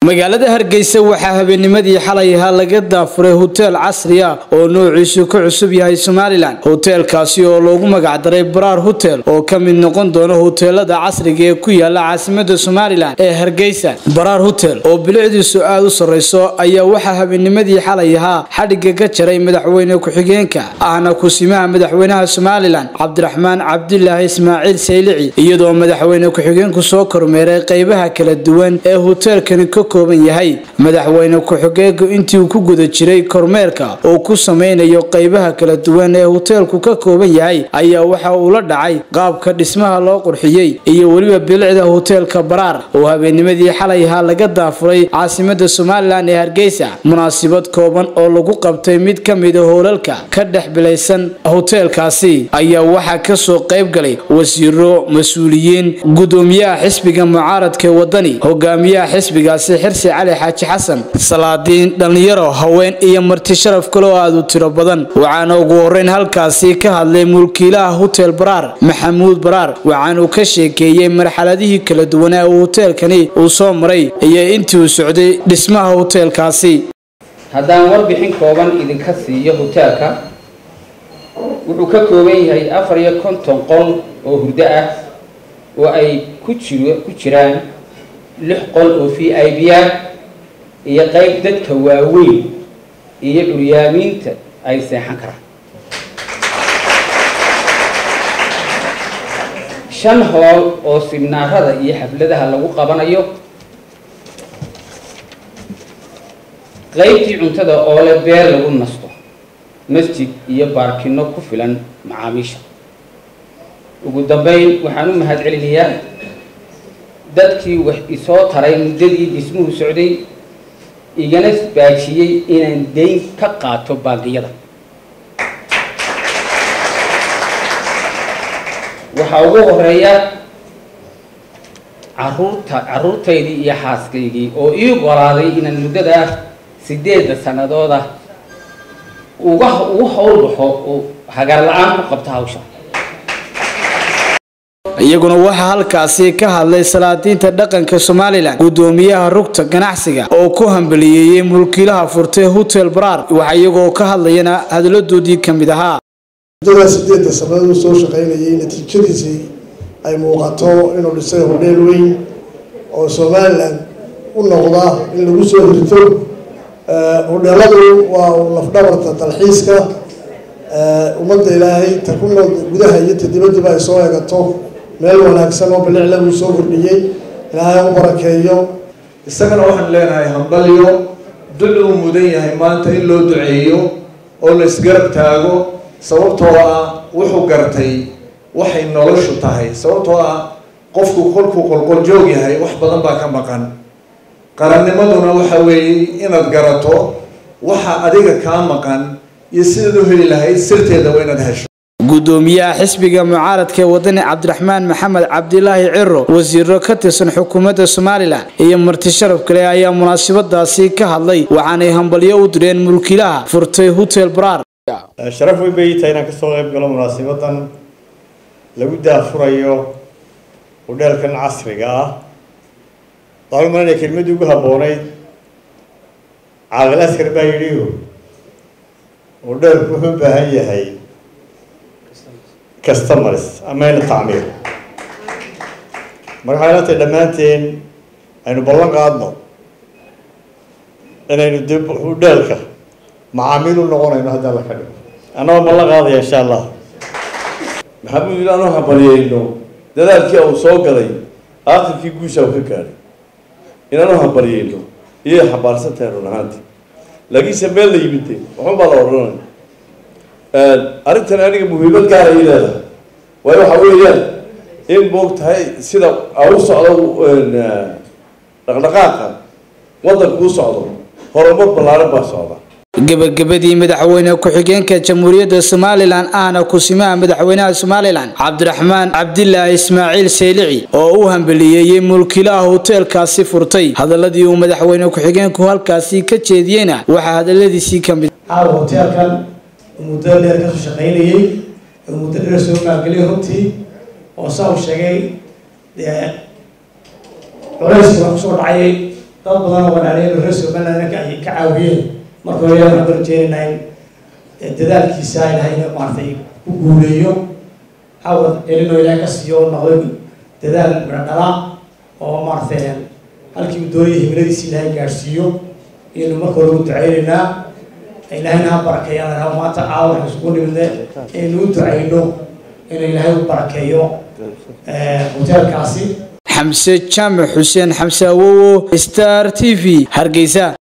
magaalada hargeysa waxaa habeennimadii xalay ahaa laga daafuray hoteel casri ah oo noociisu ka cusub yahay somalilan hoteelkaasi oo loogu magacdaray baraar hotel oo ka mid noqon doona hoteelada casriga ee ku yaala caasimada somalilan ee hargeysa baraar hotel oo bilicdiisu aada u sarreyso ayaa waxaa habeennimadii xalay ahaa xadhigga ka jaray madaxweyne ku-xigeenka ahna kusimaha madaxweynaha somalilan cabdiraxmaan cabdilaahi ismaaciil saylici iyadoo madaxweyne ku-xigeenku soo kormeeray qeybaha kala duwan ee hoteelkani ka kooban yahay madaxweyne ku-xigeenku intii uu ku guda jiray kormeerka oo ku sameynayo qeybaha kala duwan ee hoteelku ka kooban yahay ayaa waxa uu la dhacay qaabka dhismaha loo qurxiyey iyo weliba bilicda hoteelka baraar oo habeennimadii xalay ahaa laga daafuray caasimada somalilan ee hargeysa munaasibad kooban oo lagu qabtay mid ka mida hoolalka ka dhex bilaysan hoteelkaasi ayaa waxaa kasoo qayb galay wasiiro mas-uuliyiin gudoomiyaha xisbiga mucaaradka ee wadani hogaamiyaha xisbigaasi xirsi cali xaaji xasan salaadiin dhallinyaro haween iyo marti sharaf kale oo aada u tiro badan waxaana ugu horeyn halkaasi ka hadlay mulkiilaha hotel baraar maxamuud baraar waxaanuu ka sheekeeyey marxaladihii kala duwanaa uu hoteelkani uu soo maray iyo intii uu socday dhismaha hoteelkaasi haddaan warbixin kooban idinka siiyo hoteelka wuxuu ka kooban yahay afar iyo konton qol oo hurdo ah oo ay ku jiro ku jiraan lix qol oo v i b ah iyo qeyb dadka waaweyn iyo curyaamiinta ay seexan karaan shan hool oo sibnaarada iyo xafladaha lagu qabanayo qeybtii cuntada oo leh beer lagu nasto masjid iyo baarkino ku filan macaamiisha ugu dambeyn waxaan u mahad celinayaa dadkii wax isoo taray muddadii dhismuhu socday igana baajiyey inaan dayn ka qaato baangiyada waxaa ugu horeeya caruurta carruurtaydii iyo xaaskaygii oo ii golaaday inaan muddada sideedda sanadooda uga ugu howlbaxo oo hagaar la-aan ku qabto hawsha iyaguna waxaa halkaasi ka hadlay salaadiinta dhaqanka somalilan gudoomiyaha rugta ganacsiga oo ku hambaliyeeyey mulkiilaha furtay hotel baraar waxa iyagoo ka hadlayana hadaladoodii ka mid ahaa muddadaa sideedda sanadood uu soo shaqaynayay natiijadiisii ay muuqato inuu dhisay hodheel weyn oo somalilan u noqda in lagu soo hirto hodheeladu waa lafdhabarta dalxiiska ummadda ilaahay ta ku nool gudaha iyo ta dibaddiba ay soo eegato meel wanaagsan oo bilicla uu soo kordhiyey ilaahay u barakeeyo isagana waxaan leenahay hambalyo dul uu mudan yahay maanta in loo duceeyo oo la isgarab taago sababtoo ah wuxuu gartay waxay noloshu tahay sababtoo ah qofku kolkuu qolqoljoog yahay wax badan baa ka maqan qarannimaduna waxa weeye inaad garato waxa adiga kaa maqan iyo sidaad u heli lahayd sirteeda waa inaad hesho gudoomiyaha xisbiga mucaaradka ee wadani cabdiraxmaan maxamed cabdilaahi ciro wasiiro ka tirsan xukuumadda somalilan iyo marti sharaf kale ayaa munaasabadaasi ka hadlay waxaanay hambalyo u direen mulkiilaha furtay hotel baraar sharaf weyn bay tahay inaan kasoo qayb galo munaasabadan lagu daafurayo hodheelkan casriga ah waxaan umalanaya kelmadii ugu habbooneyd caaqil askar baa yidhi hodheelku wuxuu u baahan yahay customers ama in tacmiir marka waxay la tahay dhammaanteen aynu ballan qaadno inaynu dib hodheelka macaamiil u noqonayno haddii alla ka dhigo annagoo ballan qaadaya insha allah maxamuud inaanu hambalyeyno dadaalkii uu soo galay aakhirkii guusha uu ka gaadhay inaanu hambalyeyno iyay xambaarsan tahay run ahaantii laakiinse meel la yimide waxun baa la odhanaya arrintan aniga muhiimad gaara ii leedahay waayo waxa weeyaan in moog tahay sida u socdo dhaqdhaqaaqa waddanku u socdo horumar ballaaran baa socda gebagabadii madaxweyne ku-xigeenka jamhuuriyadda somalilan ahna kusimaha madaxweynaha somalilan cabdiraxmaan cabdilaahi ismaaciil saylici oo u hambaliyeeyey mulkiilaha hoteelkaasi furtay hadaladii uu madaxweyne ku-xigeenku halkaasi ka jeediyeyna waxaa hadaladiisii ka mid caawa hoteelkan muddo dheer kasoo shaqaynayey oo muddo dheer soo maalgeliyay runtii oo saa uu sheegay dee culayskii baa kusoo dhacayay dad badan oo walaalayaal reer somaliland ay ka caawiyeen marka hore waxaan barjeenaynaa in dadaalkiisa ilahayna maaragtay ku guuleeyo xawad celinoo ilahay ka siiyo oo noqday dadaal midhodhala oo maaragtay halkii uu doonayay himiladiisa ilaahay gaadhsiiyo iyaynu marka hore u ducaynaynaa ilaahayna ha barakeeyaan lahaa maanta caawa waxaan isugu nimidne inaynu u ducayno inuu ilaahay u barakeeyo hoteelkaasi xamse jaamac xuseen xamse awowo star t v hargeysa